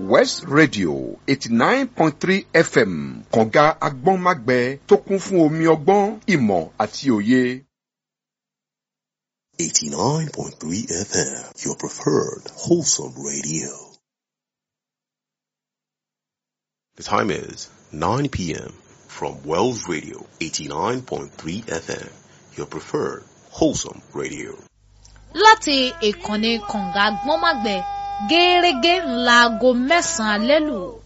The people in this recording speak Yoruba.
west radio eighty nine point three fm kànga agbọ́nmágbẹ tó kún fún omi ọgbọ́n ìmọ̀ àti òye. 89.3 FM, your preferred wholesome radio. The time is 9 p.m. from Wells Radio 89.3 FM, your preferred wholesome radio. láti ìkànnì kànga gbọ́nmágbẹ gẹ́ẹ́rẹ́gẹ́ ńlá aago mẹ́sàn-án alẹ́ lù